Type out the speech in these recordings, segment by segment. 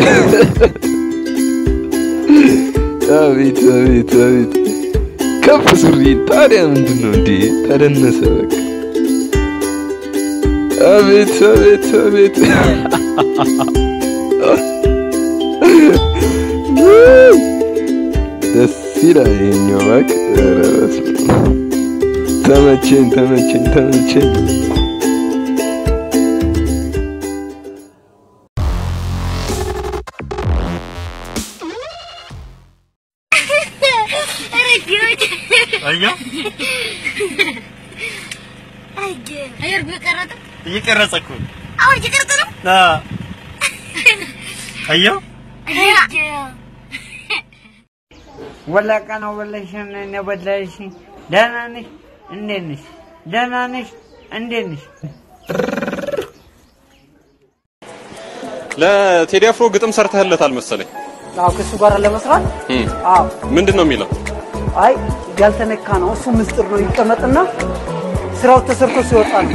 አቤት አቤት አቤት ከፍ ሱሪ ታዲያ ምንድን ነው እንዴ? ተደነሰ በቃ። አቤት አቤት አቤት ደስ ይላል ይሄኛው እባክህ። ኧረ በስመ አብ። ተመቸኝ ተመቸኝ ተመቸኝ። እየቀረጸ እኮ አሁን እየቀረጸ ነው። አዎ። አየው ወላቃ ነው በለሽን ነው በለሽ። ደህና ነሽ? እንዴት ነሽ? ደህና ነሽ? እንዴት ነሽ? ለቴዲ አፍሮ ግጥም ሰርተህለታል መሰለኝ። አዎ ከሱ ጋር ለመስራት እም፣ አዎ ምንድን ነው የሚለው? አይ ያልተነካ ነው እሱ ምስጢር ነው ይቀመጥና ስራው ተሰርቶ ሲወጣል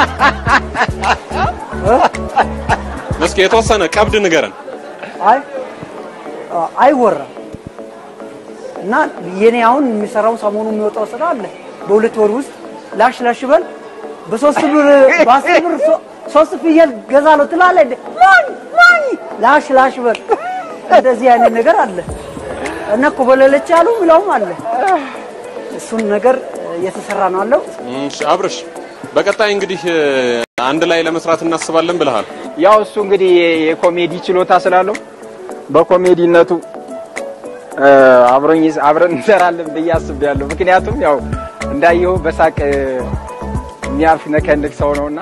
እስኪ የተወሰነ ቀብድ ንገረን። አይ አ- አይወራም እና የኔ አሁን የሚሰራው ሰሞኑ የሚወጣው ስራ አለ በሁለት ወር ውስጥ ላሽ ላሽ በል በሶስት ብር በአስር ብር ሶ- ሶስት ፍየል ገዛለሁ ትላለህ እንዴ ማን ማን ላሽ ላሽ በል እንደዚህ አይነት ነገር አለ እና ኮበለለች ያሉ ብለውም አለ እሱን ነገር እየተሰራ ነው አለው እሺ፣ አብርሽ በቀጣይ እንግዲህ እ፣ አንድ ላይ ለመስራት እናስባለን ብለሃል። ያው እሱ እንግዲህ የኮሜዲ ችሎታ ስላለው በኮሜዲነቱ እ፣ አብሮኝ አብረን እንሰራለን ብዬ አስቤያለሁ። ምክንያቱም ያው እንዳየው በሳቅ እ፣ የሚያልፍ ነከንክ ሰው ነውና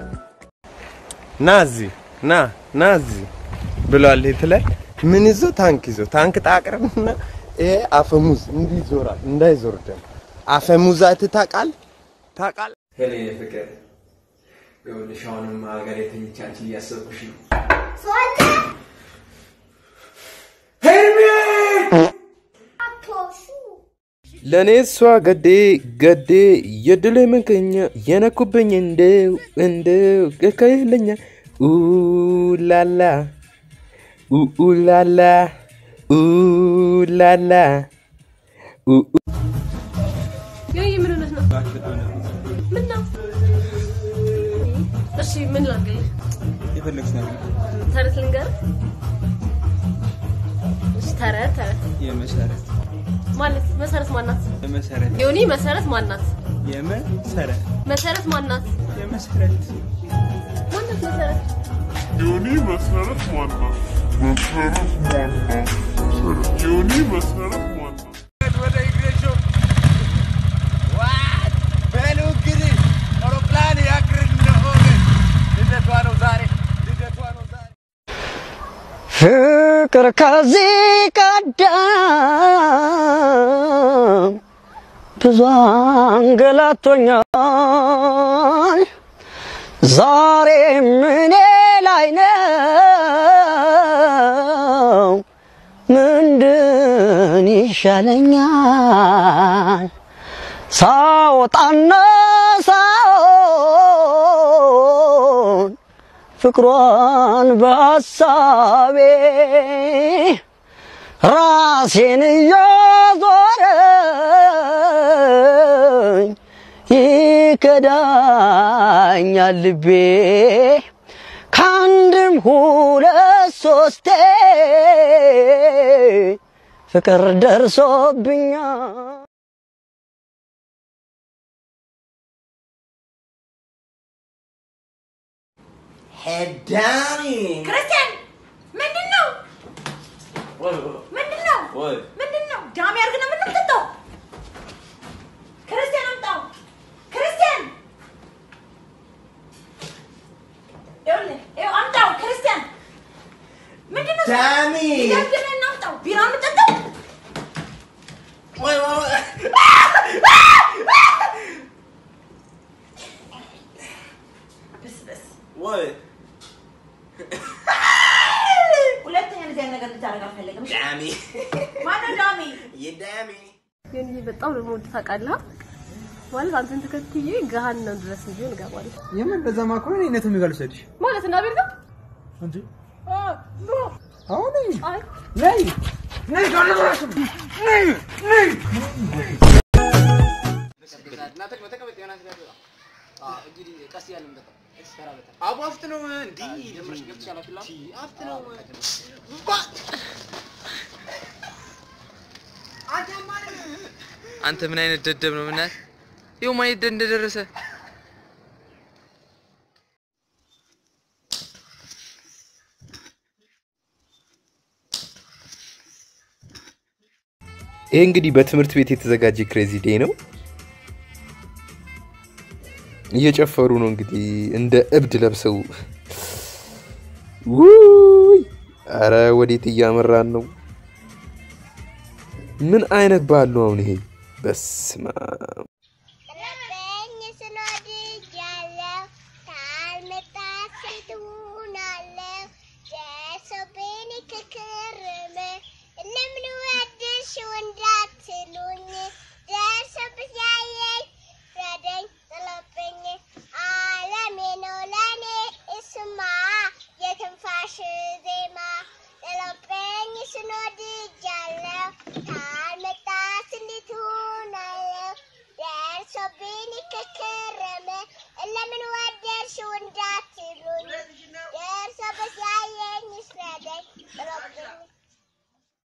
ና እዚህ ና ና እዚህ ብሏል። የት ላይ ምን ይዞ ታንክ ይዞ ታንክ ጣቅርምና ይሄ አፈሙዝ እንዲህ ይዞራል እንዳይዞር ደግሞ አፈሙዝ አይተህ ታውቃለህ? ታውቃለህ? ሄሌ ፍቅር ይኸውልሽ አሁንም ሀገር የተኝቻች እያሰብኩሽ ነው። ለእኔ እሷ ገዴ ገዴ የድል ምክኛ የነኩብኝ እንደው እንደው ከከለኛ ኡላላ ኡላላ ኡላላ ይሄ ምን ሆነህ ነው? ምን ነው? እሺ ምን ላድርግልህ? የፈለግሽ ነገር ተረት ልንገርህ? እሺ ተረት ተረት የመሰረት ማለት መሰረት ማናት? የመሰረት ዮኒ መሰረት ማናት? የመሰረት መሰረት ማናት? የመሰረት ማናት መሰረት? ዮኒ መሰረት ማናት? መሰረት ማናት? ዮኒ መሰረት ማናት? ወደ ኢግሬሾ ዋት በሉ እንግዲህ አውሮፕላን ያክር እንደሆነ ልደቷ ነው ዛሬ ልደቷ ነው ዛሬ ፍቅር ከዚህ ቀደም ብዙ አንገላቶኛል። ዛሬም እኔ ላይ ነው። ምንድን ይሻለኛል? ሳወጣና ሳውን ፍቅሯን በሐሳቤ ራሴን እያዞረኝ ይከዳኛል ልቤ ከአንድም ሁለት ሶስቴ ፍቅር ደርሶብኛል። ሄዳኒ ክርስቲያን ምንድን ነው? ምንድን ነው? ምንድን ነው? ጃሚ አድርገን ነው የምንጠጣው? ክርስቲያን አምጣው። ክርስቲያን ይኸውልህ፣ ይኸው አምጣው። ክርስቲያን ምንድን ነው? ጃሚ! ይደብድበን እና አምጣው። ቢራ የምንጠጣው ብስብስ ወይ ሁለተኛ እንደዚህ አይነት ነገር ልታደርግ አልፈለግም። እሺ? ዳሚ ማነው ዳሚ? የዳሚ ዮኒ በጣም ነው የምወድህ ታውቃለህ? ማለት አንተን ተከትዬ ገሃነም ድረስ እንጂ እንገባለን የምን እንደዛማ ከሆነ እኔ ነቱ የሚጋሉ ሰድሽ ማለት እና ቤት ነው እንጂ አሁን ነይ ነይ ዳለብራሽም ነይ ነይ አቡ አፍት ነው እንዲህ ደምረሽ ገብተሽ አላፊላ አፍት ነው አንተ ምን አይነት ደደብ ነው? ምናል ይኸው ማን የት እንደደረሰ ይሄ እንግዲህ በትምህርት ቤት የተዘጋጀ ክሬዚ ዴይ ነው። እየጨፈሩ ነው እንግዲህ እንደ እብድ ለብሰው። ውይ! አረ ወዴት እያመራን ነው? ምን አይነት ባህል ነው አሁን ይሄ? በስመ አብ